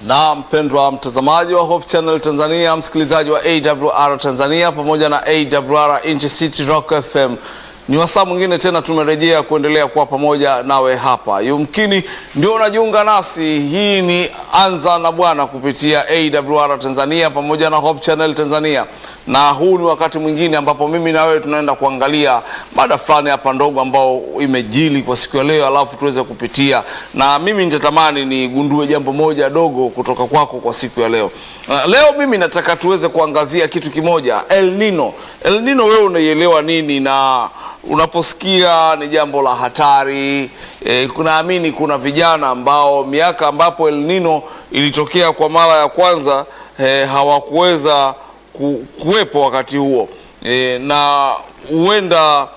Na mpendwa mtazamaji wa Hope Channel Tanzania, msikilizaji wa AWR Tanzania pamoja na AWR Intercity Rock FM, ni wasaa mwingine tena tumerejea kuendelea kuwa pamoja nawe hapa. Yumkini ndio unajiunga nasi, hii ni Anza na Bwana kupitia AWR Tanzania pamoja na Hope Channel Tanzania, na huu ni wakati mwingine ambapo mimi na wewe tunaenda kuangalia mada fulani hapa ndogo ambao imejili kwa siku ya leo, alafu tuweze kupitia, na mimi nitatamani nigundue jambo moja dogo kutoka kwako kwa siku ya leo. Uh, leo mimi nataka tuweze kuangazia kitu kimoja, El Nino. El Nino, wewe unaielewa nini na unaposikia ni jambo la hatari e, kunaamini kuna vijana ambao miaka ambapo El Nino ilitokea kwa mara ya kwanza e, hawakuweza ku, kuwepo wakati huo e, na huenda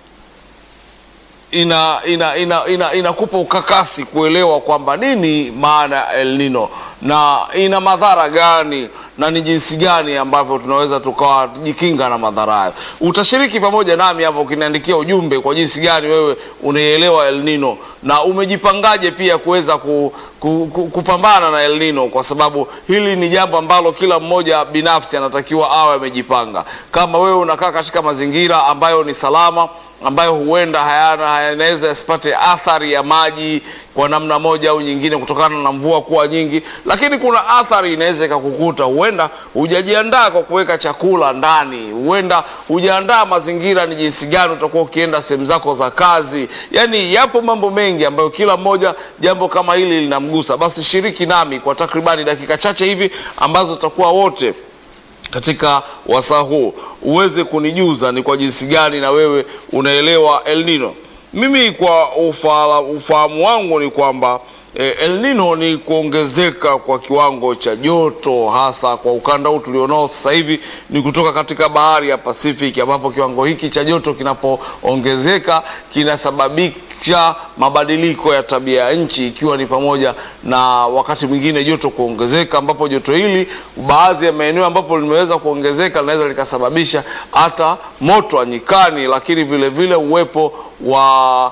ina ina ina ina inakupa ukakasi kuelewa kwamba nini maana ya El Nino na ina madhara gani na ni jinsi gani ambavyo tunaweza tukawa jikinga na madhara hayo. Utashiriki pamoja nami hapo ukiniandikia ujumbe kwa jinsi gani wewe unaielewa El Nino na umejipangaje pia kuweza ku, ku, ku, kupambana na El Nino, kwa sababu hili ni jambo ambalo kila mmoja binafsi anatakiwa awe amejipanga. Kama wewe unakaa katika mazingira ambayo ni salama ambayo huenda hayana hayanaweza yasipate athari ya maji kwa namna moja au nyingine kutokana na mvua kuwa nyingi, lakini kuna athari inaweza ikakukuta. Huenda hujajiandaa kwa kuweka chakula ndani, huenda hujaandaa mazingira ni jinsi gani utakuwa ukienda sehemu zako za kazi. Yani yapo mambo mengi ambayo kila mmoja jambo kama hili linamgusa. Basi shiriki nami kwa takribani dakika chache hivi ambazo tutakuwa wote katika wasaa huu uweze kunijuza ni kwa jinsi gani na wewe unaelewa El Nino. Mimi kwa ufala, ufahamu wangu ni kwamba eh, El Nino ni kuongezeka kwa kiwango cha joto hasa kwa ukanda huu tulionao sasa hivi ni kutoka katika bahari ya Pacific ambapo kiwango hiki cha joto kinapoongezeka kinasababisha mabadiliko ya tabia ya nchi ikiwa ni pamoja na wakati mwingine joto kuongezeka, ambapo joto hili baadhi ya maeneo ambapo limeweza kuongezeka linaweza likasababisha hata moto wa nyikani, lakini vile vile uwepo wa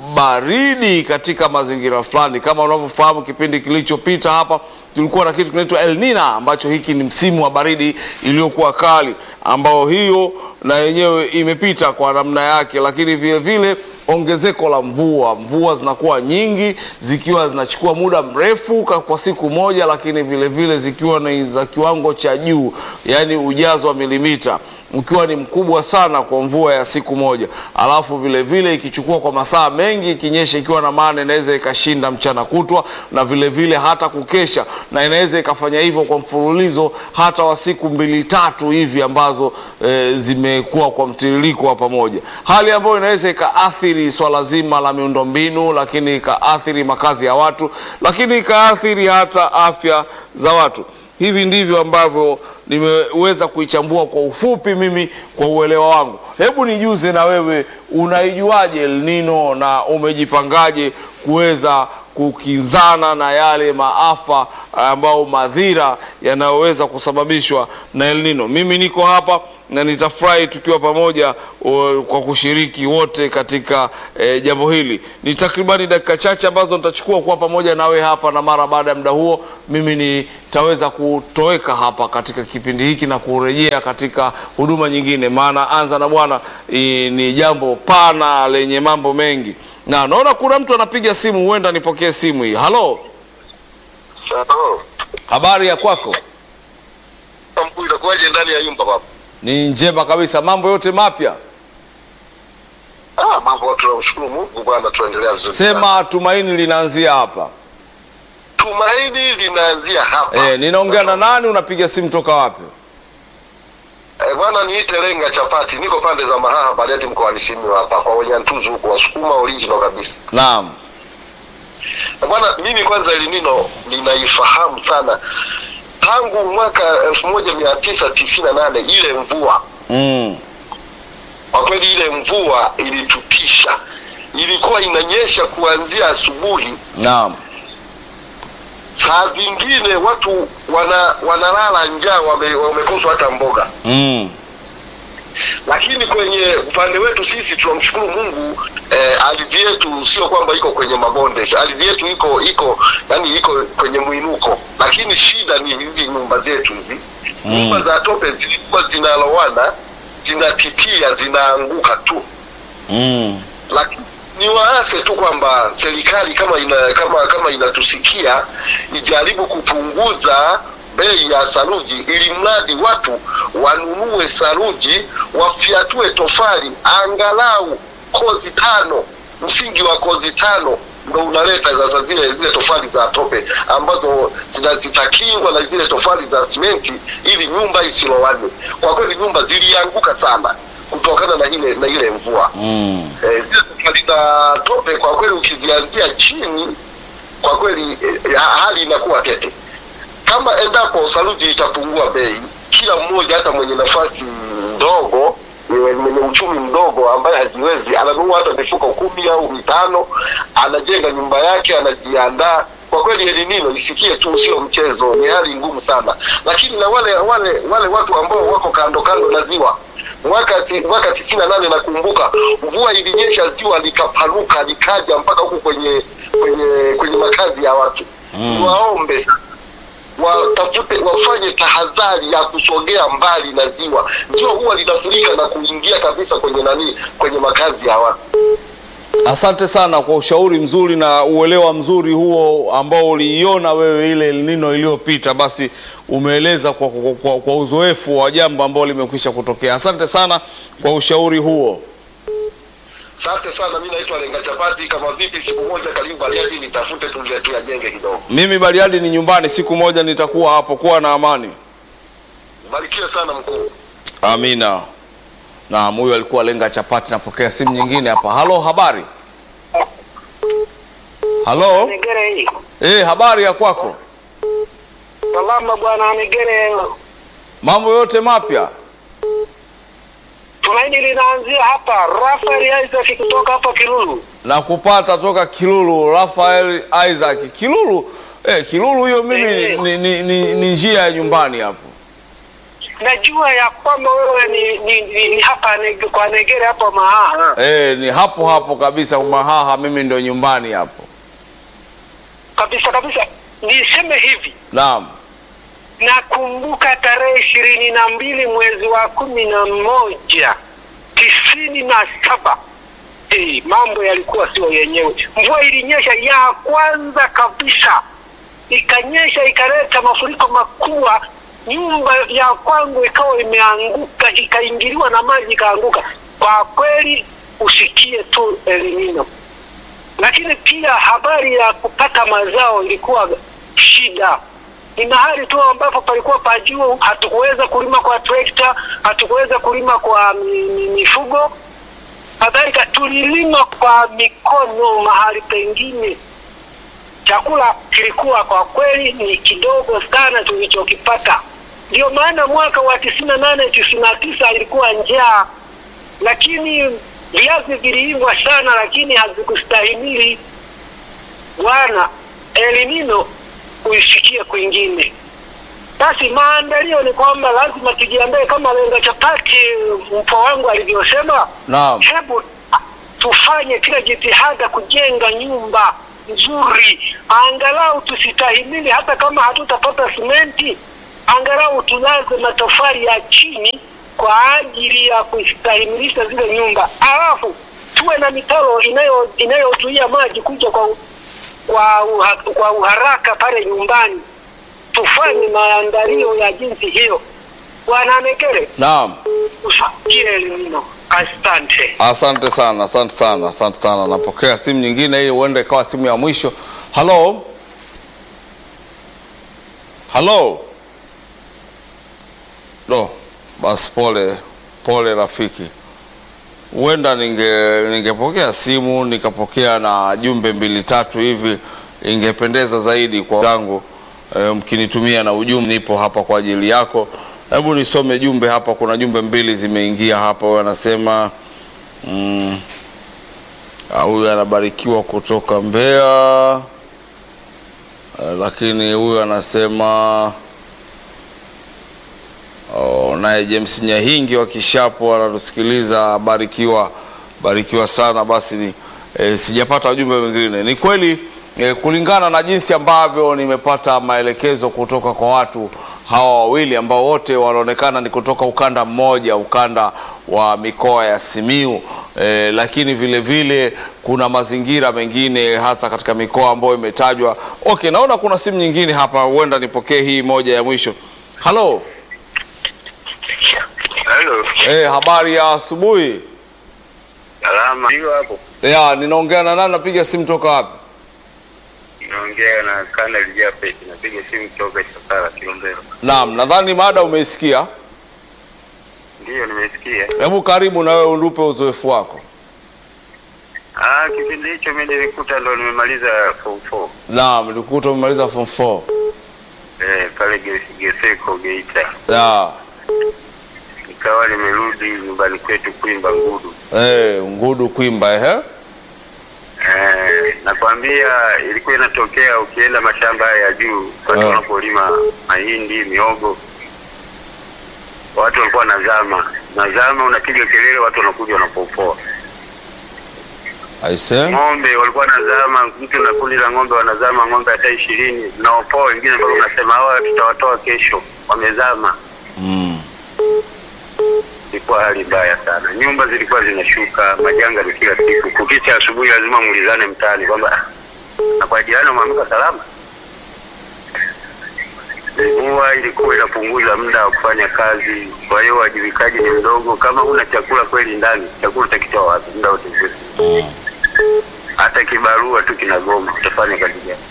baridi katika mazingira fulani. Kama unavyofahamu, kipindi kilichopita hapa tulikuwa na kitu kinaitwa El Nina ambacho hiki ni msimu wa baridi iliyokuwa kali, ambao hiyo na yenyewe imepita kwa namna yake, lakini vile vile ongezeko la mvua, mvua zinakuwa nyingi zikiwa zinachukua muda mrefu kwa siku moja, lakini vile vile zikiwa ni za kiwango cha juu, yaani ujazo wa milimita ukiwa ni mkubwa sana kwa mvua ya siku moja, alafu vile vile ikichukua kwa masaa mengi ikinyesha, ikiwa na maana inaweza ikashinda mchana kutwa na vile vile hata kukesha, na inaweza ikafanya hivyo kwa mfululizo hata wa siku mbili tatu hivi ambazo e, zimekuwa kwa mtiririko wa pamoja, hali ambayo inaweza ikaathiri swala zima la miundombinu, lakini ikaathiri makazi ya watu, lakini ikaathiri hata afya za watu. Hivi ndivyo ambavyo nimeweza kuichambua kwa ufupi mimi kwa uelewa wangu. Hebu nijuze na wewe, unaijuaje El Nino na umejipangaje kuweza kukinzana na yale maafa ambao madhira yanayoweza kusababishwa na El Nino? Mimi niko hapa na nitafurahi tukiwa pamoja o, kwa kushiriki wote katika e, jambo hili. Ni takribani dakika chache ambazo nitachukua kuwa pamoja nawe hapa, na mara baada ya muda huo mimi nitaweza kutoweka hapa katika kipindi hiki na kurejea katika huduma nyingine, maana Anza na Bwana ni jambo pana lenye mambo mengi, na naona kuna mtu anapiga simu, huenda nipokee simu hii. Halo, habari ya kwako? Itakuwaje ndani ya nyumba baba? Ni njema kabisa, mambo yote mapya. Ah, mambo tunamshukuru Mungu bwana, tuendelea vizuri. Sema tumaini linaanzia hapa. Tumaini linaanzia hapa. Eh, ninaongea na nani? Unapiga simu toka wapi? Eh, bwana niite Lenga Chapati, niko pande za Mahaha Bariadi mkoani Simiyu hapa kwa Wanyantuzu huko Wasukuma original kabisa. Naam. Eh, bwana mimi kwanza El Nino ninaifahamu sana tangu mwaka elfu moja mia tisa tisini na nane ile mvua Mm. kwa kweli ile mvua ilitutisha, ilikuwa inanyesha kuanzia asubuhi, Naam. saa zingine watu wana wanalala njaa, wame, wamekoswa hata mboga. Mm. Lakini kwenye upande wetu sisi tunamshukuru Mungu eh, ardhi yetu sio kwamba iko kwenye mabonde, ardhi yetu iko iko yani iko kwenye mwinuko lakini shida ni hizi nyumba zetu hizi nyumba za tope zilikuwa zinalowana zinatitia zinaanguka tu Mm. lakini ni waase tu kwamba serikali kama ina, kama kama inatusikia ijaribu kupunguza bei ya saruji ili mradi watu wanunue saruji wafyatue tofali angalau kozi tano msingi wa kozi tano ndo unaleta sasa zile zile tofali za tope ambazo zina- zitakingwa na zile tofali za simenti ili nyumba isilowane kwa kweli nyumba zilianguka sana kutokana na ile na ile mvua Mm. Eh, zile tofali za tope kwa kweli ukizianzia chini kwa kweli eh, hali inakuwa tete kama endapo saruji itapungua bei kila mmoja hata mwenye nafasi ndogo eh, mwenye uchumi mdogo ambaye hajiwezi ananunua hata mifuko kumi au mitano anajenga nyumba yake anajiandaa kwa kweli elinino isikie tu sio mchezo ni hali ngumu sana lakini na wale wale wale watu ambao wako kando kando na ziwa mwaka ti, mwaka tisini na nane nakumbuka mvua ilinyesha ziwa likapanuka likaja mpaka huku kwenye kwenye kwenye makazi ya watu Mm. waombe sasa watafute wafanye tahadhari ya kusogea mbali na ziwa ziwa huwa linafurika na kuingia kabisa kwenye nani kwenye makazi ya watu Asante sana kwa ushauri mzuri na uelewa mzuri huo ambao uliiona wewe ile El Nino iliyopita, basi umeeleza kwa, kwa, kwa, kwa uzoefu wa jambo ambalo limekwisha kutokea. Asante sana kwa ushauri huo. asante sana mi naitwa lenga chapati kama vipi siku moja karibu bariadi nitafute tuje tuyajenge kidogo Mimi Bariadi ni nyumbani, siku moja nitakuwa hapo. Kuwa na amani. barikiwe sana mkuu Amina. Naam, huyo alikuwa lenga chapati. Napokea simu nyingine hapa. Halo, habari? Halo, Negere hii. eh, habari ya kwako? Salama bwana Negere. Mambo yote mapya? Tumaini linaanzia hapa. Rafael Isaac kutoka hapa Kilulu. na kupata toka Kilulu Rafael Isaac Kilulu. Eh, Kilulu hiyo mimi ni, Eh. ni, ni, ni, ni njia ya nyumbani hapo. Najua ya kwamba wewe ni, ni, ni, ni hapa nege, kwa Negere hapa Mahaha. Eh, ni hapo hapo kabisa Mahaha, mimi ndio nyumbani hapo. Kabisa kabisa. Niseme hivi. Naam. Nakumbuka tarehe ishirini na mbili mwezi wa kumi na moja tisini na saba hey, mambo yalikuwa sio yenyewe. Mvua ilinyesha ya kwanza kabisa, ikanyesha ikaleta mafuriko makubwa. Nyumba ya kwangu ikawa imeanguka, ikaingiliwa na maji ikaanguka. Kwa kweli usikie tu El Nino, lakini pia habari ya kupata mazao ilikuwa shida ni mahali tu ambapo palikuwa pa juu, hatukuweza kulima kwa trekta, hatukuweza kulima kwa mi- mi- mifugo, kadhalika tulilima kwa mikono mahali pengine. Chakula kilikuwa kwa kweli ni kidogo sana tulichokipata. Ndio maana mwaka wa tisini na nane tisini na tisa ilikuwa njaa, lakini viazi viliiva sana, lakini hazikustahimili bwana El Nino uisikie kwingine. Basi maandalio ni kwamba lazima tujiandae kama lenga chapati mpo wangu alivyosema. Naam. Hebu tufanye kila jitihada kujenga nyumba nzuri, angalau tusitahimili, hata kama hatutapata simenti, angalau tulaze matofali ya chini kwa ajili ya kustahimilisha zile nyumba, alafu tuwe na mitaro inayo inayozuia maji kuja kwa kwa, uha, kwa uharaka pale nyumbani. Tufanye maandalio ya jinsi hiyo. Bwana Nekere, Naam. usikie elimino. Asante. Asante sana, asante sana, asante sana. Napokea simu nyingine, hii huenda ikawa simu ya mwisho. Halo, halo. No, basi pole pole rafiki, huenda ninge ningepokea simu nikapokea na jumbe mbili tatu hivi, ingependeza zaidi kwa zangu e, mkinitumia na ujumbe. Nipo hapa kwa ajili yako. Hebu nisome jumbe hapa. Kuna jumbe mbili zimeingia hapa, wanasema mm, ah, huyu anabarikiwa kutoka Mbeya eh, lakini huyu anasema oh, naye James Nyahingi wa Kishapo anatusikiliza, barikiwa barikiwa sana. Basi ni, eh, sijapata ujumbe mwingine. Ni kweli e, kulingana na jinsi ambavyo nimepata maelekezo kutoka kwa watu hawa wawili ambao wote wanaonekana ni kutoka ukanda mmoja, ukanda wa mikoa ya Simiu e, lakini vile vile kuna mazingira mengine hasa katika mikoa ambayo imetajwa. Okay, naona kuna simu nyingine hapa, huenda nipokee hii moja ya mwisho. Halo, Halo, e, habari ya asubuhi. salama. Hiyo hapo Ya, ninaongea na nani? Napiga simu toka wapi? naongea na Kanali Japet, napiga simu kutoka Chakala Kilombero. Naam, nadhani mada umeisikia. Ndiyo, nimesikia. Hebu karibu na wewe unupe uzoefu wako. Ah, kipindi hicho mimi nilikuta ndo nimemaliza form 4 Naam, nilikuta umemaliza form 4. eh, pale Ge- Geseko Geita, Ya, nikawa nimerudi nyumbani kwetu Kwimba Ngudu. eh, Ngudu Kwimba ehe. Eh, nakwambia ilikuwa inatokea ukienda mashamba haya ya juu, watu Eh. wanapolima mahindi, miogo, watu walikuwa nazama nazama, unapiga kelele, watu wanakuja wanapopoa Aise. ng'ombe walikuwa wanazama, mtu na kundi la ng'ombe wanazama, ng'ombe hata ishirini naopoa wengine, mpaka unasema hawa tutawatoa kesho, wamezama. Mm. Ilikuwa hali mbaya sana, nyumba zilikuwa zinashuka, majanga ni kila siku. Kukicha asubuhi lazima muulizane mtaani kwamba "Ah, na kwa jirani umeamka salama. Mvua ilikuwa inapunguza muda wa kufanya kazi, kwa hiyo uwajibikaji ni mdogo. Kama huna chakula kweli ndani, chakula utakitoa wapi muda wote? Mm. hata kibarua tu kinagoma, utafanya kazi gani?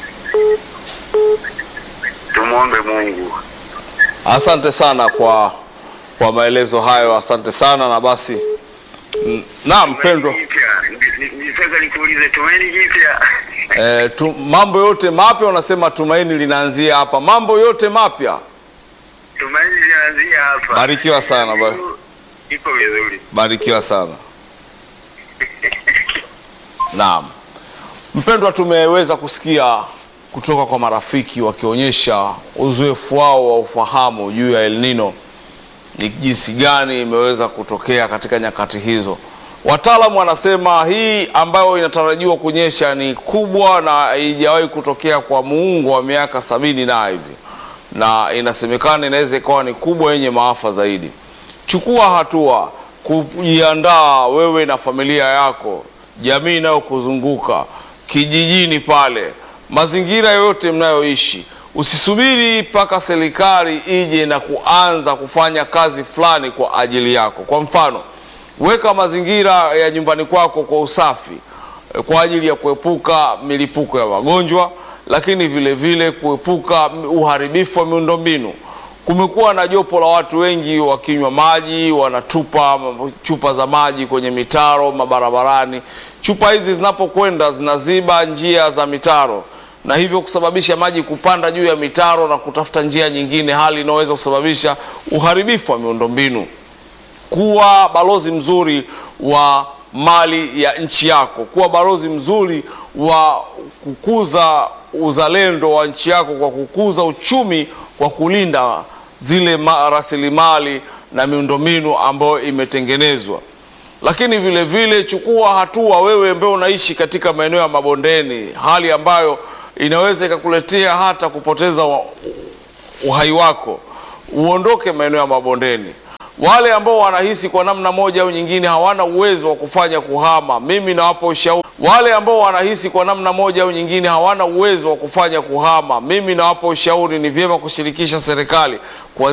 Tumwombe Mungu. Asante sana kwa kwa maelezo hayo, asante sana na basi. n- Naam, mpendwa. Nitaka nikuulize tumaini jipya. Eh, tu, mambo yote mapya unasema tumaini linaanzia hapa. Mambo yote mapya. Tumaini linaanzia hapa. Barikiwa sana, ba- Iko vizuri. Barikiwa sana. Naam. Mpendwa, tumeweza kusikia kutoka kwa marafiki wakionyesha uzoefu wao wa ufahamu juu ya El Nino, ni jinsi gani imeweza kutokea katika nyakati hizo. Wataalamu wanasema hii ambayo inatarajiwa kunyesha ni kubwa na haijawahi kutokea kwa muungo wa miaka sabini na hivi, na inasemekana inaweza ikawa ni kubwa yenye maafa zaidi. Chukua hatua kujiandaa wewe na familia yako, jamii inayokuzunguka, kijijini pale, mazingira yoyote mnayoishi. Usisubiri mpaka serikali ije na kuanza kufanya kazi fulani kwa ajili yako. Kwa mfano, weka mazingira ya nyumbani kwako kwa usafi eh, kwa ajili ya kuepuka milipuko ya magonjwa, lakini vile vile kuepuka uharibifu wa miundombinu. Kumekuwa na jopo la watu wengi wakinywa maji, wanatupa chupa za maji kwenye mitaro mabarabarani. Chupa hizi zinapokwenda zinaziba njia za mitaro na hivyo kusababisha maji kupanda juu ya mitaro na kutafuta njia nyingine, hali inayoweza kusababisha uharibifu wa miundombinu. Kuwa balozi mzuri wa mali ya nchi yako, kuwa balozi mzuri wa kukuza uzalendo wa nchi yako kwa kukuza uchumi kwa kulinda zile ma- rasilimali na miundombinu ambayo imetengenezwa. Lakini vile vile chukua hatua wewe ambaye unaishi katika maeneo ya mabondeni, hali ambayo inaweza ikakuletea hata kupoteza wa- uhai wako. Uondoke maeneo ya mabondeni. Wale ambao wanahisi kwa namna moja au nyingine hawana uwezo wa kufanya kuhama, mimi nawapa ushauri. Wale ambao wanahisi kwa namna moja au nyingine hawana uwezo wa kufanya kuhama, mimi nawapa ushauri, ni vyema kushirikisha serikali